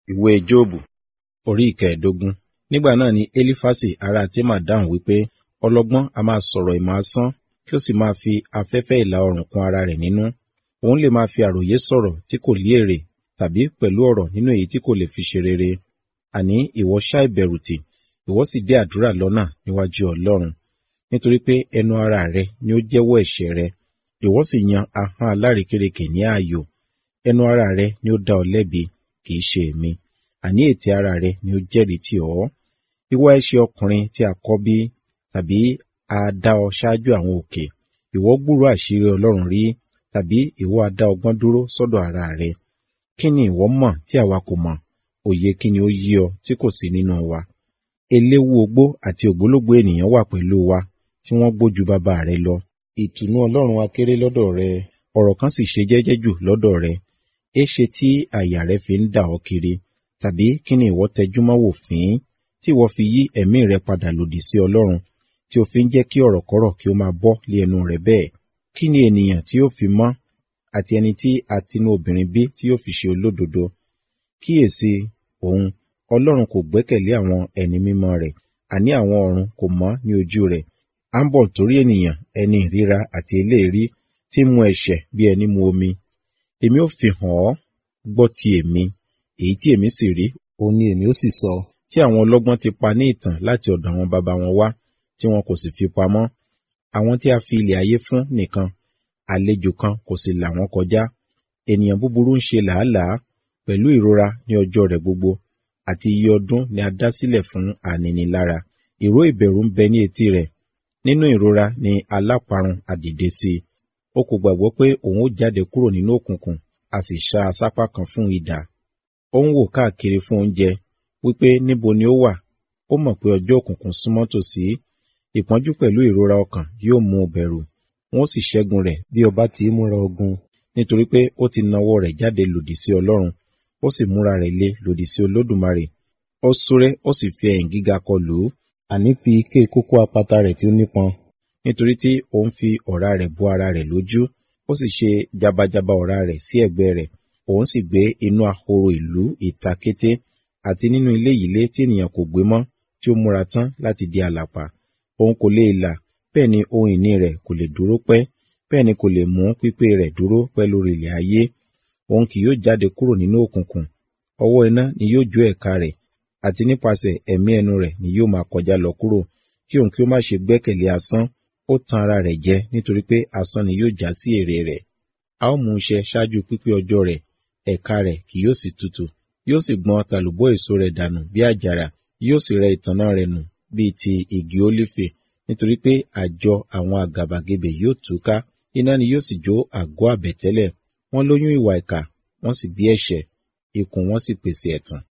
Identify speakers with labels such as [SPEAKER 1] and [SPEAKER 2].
[SPEAKER 1] ìwé jóòbù orí ìkẹẹ̀ẹ́dógún nígbà náà ni élífásì ará témà dáhùn wípé ọlọ́gbọ́n a máa sọ̀rọ̀ ìmọ̀ asán kí ó sì máa fi afẹ́fẹ́ ìlà oòrùn kún ara rẹ̀ nínú òun lè máa fi àròyé sọ̀rọ̀ tí kò lé èrè tàbí pẹ̀lú ọ̀rọ̀ nínú èyí tí kò lè fi ṣe rere àní ìwọ ṣá ìbẹ̀rù tì ìwọ sì dé àdúrà lọ́nà níwájú ọlọ́run nítorí pé ẹnu ara rẹ ni ó jẹ́wọ́ ẹ̀ṣẹ̀ rẹ ìwọ sì yan ahọ́n alárekérekè ní ààyò ẹnu ara rẹ ni ó dá ọ lẹ́bi kì í ṣe èmi àní ètè ara rẹ ni ó jẹ́rìí tì ọ́ ìwọ ẹ ṣe ọkùnrin tí a kọ́ bí tàbí a dá ọ ṣáájú àwọn òkè ìwọ gbúrò àṣírí ọlọ́run rí tàbí ìwọ a dá ọgbọ́n dúró sọ́dọ̀ ara rẹ kí ni ìwọ mọ̀ tí àwa kò mọ̀ òye kí ni ó yí ọ tí kò sí nínú wa eléwu ogbó àti ògbólógbò ènìyàn wà pẹ̀lú wa tí wọ́n gbójú bàbá rẹ lọ ìtùnú ọlọ́run wa kéré lọ́dọ̀ rẹ ọ̀rọ̀ kan sì ṣe jẹ́jẹ́ jù lọ́dọ̀ rẹ éṣe tí àyà rẹ fi ń dà ọ́ kiri tàbí kí ni ìwọ tẹjúmọ́ wò fín tí ìwọ fi yí ẹ̀mí rẹ padà lòdì sí ọlọ́run tí o fi ń jẹ́ kí ọ̀rọ̀kọ́rọ̀ kí ó máa bọ́ lé ẹnu rẹ bẹ́ẹ̀ kí ni ènìyàn tí ó fi mọ́ àti ẹni tí a tinú obìnrin bí tí yóò fi ṣe olódodo kíyèsí òun ọlọ́run kò gbẹ́kẹ̀lé àwọn ẹni mímọ́ rẹ̀ àní àwọn ọ̀run kò mọ́ ní ojú rẹ̀ à ń bọ̀ torí ènìyàn ẹni ìríra àti eléèrí tí mu ẹ̀ṣẹ̀ bí ẹni mu omi èmi ó fi hàn ọ́ gbọ́ ti èmi èyí tí èmi sì rí òun ni èmi ó sì sọ tí àwọn ọlọ́gbọ́n ti pa ní ìtàn láti ọ̀dọ̀ àwọn baba wọn wá tí wọn kò sì fi pamọ́ àwọn tí a fi ilẹ̀ ayé fún nìkan àlejò kan kò sì là wọ́n kọjá ènìyàn búburú ń ṣe làálàá pẹ̀lú ìrora ní ọjọ́ rẹ̀ gbogbo àti iye ọdún ni a dá sílẹ̀ fún ànínilára ìró ìbẹ̀rù ń bẹ ní etí rẹ̀ nínú ìrora ni aláparun àdìde sí i ó kò gbàgbọ́ pé òun ó jáde kúrò nínú òkùnkùn a sì ṣá a sápá kan fún idà ó ń wò káàkiri fún oúnjẹ wípé níbo ni ó wà ó mọ̀ pé ọjọ́ òkùnkùn súnmọ́ tòsí ìpọ́njú pẹ̀lú ìrora ọkàn yóò mú un bẹ̀rù wọn ó sì ṣẹ́gun rẹ̀ bí ọba tí í múra ogun nítorí pé ó ti nawọ́ rẹ̀ jáde lòdì sí ọlọ́run ó sì múra rẹ̀ lé lòdì sí olódùmarè ó súré ó sì fi ẹ̀yìn gíga kọ lù ú àní fi ike kókó apata rẹ̀ tí ó nípọn nítorí tí òun fi ọ̀rá rẹ̀ bo ara rẹ̀ lójú ó sì ṣe jabajaba ọ̀rá rẹ̀ sí ẹ̀gbẹ́ rẹ̀ òun sì gbé inú ahoro ìlú ìta kété àti nínú ilé ìlé tí ènìyàn kò gbé mọ́ tí ó múra tán láti di àlàpà òun kò lè là bẹ́ẹ̀ ni ohun ìní rẹ̀ kò lè dúró pẹ́ bẹ́ẹ̀ ni kò lè mú pípé rẹ̀ dúró pẹ́ lórí ilẹ̀ ayé òun kì yóò jáde kúrò nínú òkùnkùn ọwọ́ iná ni yóò jó ẹ̀ka rẹ̀ àti nípasẹ̀ ẹ̀mí ẹnu rẹ̀ ni yóò máa kọjá lọ kúrò kí òun kí ó má ṣe gbẹ́kẹ̀lé asán ó tan ara rẹ̀ jẹ nítorí pé asán ni yóò já sí èrè rẹ̀ a ó mú un ṣẹ ṣáájú pípé ọjọ́ rẹ̀ ẹ̀ka rẹ̀ kì yóò sì tutù yóò sì gbọn tàlùbọ́ èso rẹ̀ dànù bí àjàrà yóò sì rẹ ìtànná rẹ̀ nù bíi ti igi ólífì nítorí pé àjọ àwọn àgàbàgebè yóò túká iná ni yóò sì jó àgọ́ àbẹ̀tẹ́lẹ̀ wọ́n lóyún ìwà ìkà wọ́n sì bí ẹ̀ṣẹ̀ ikùn wọn sì pèsè ẹ̀tàn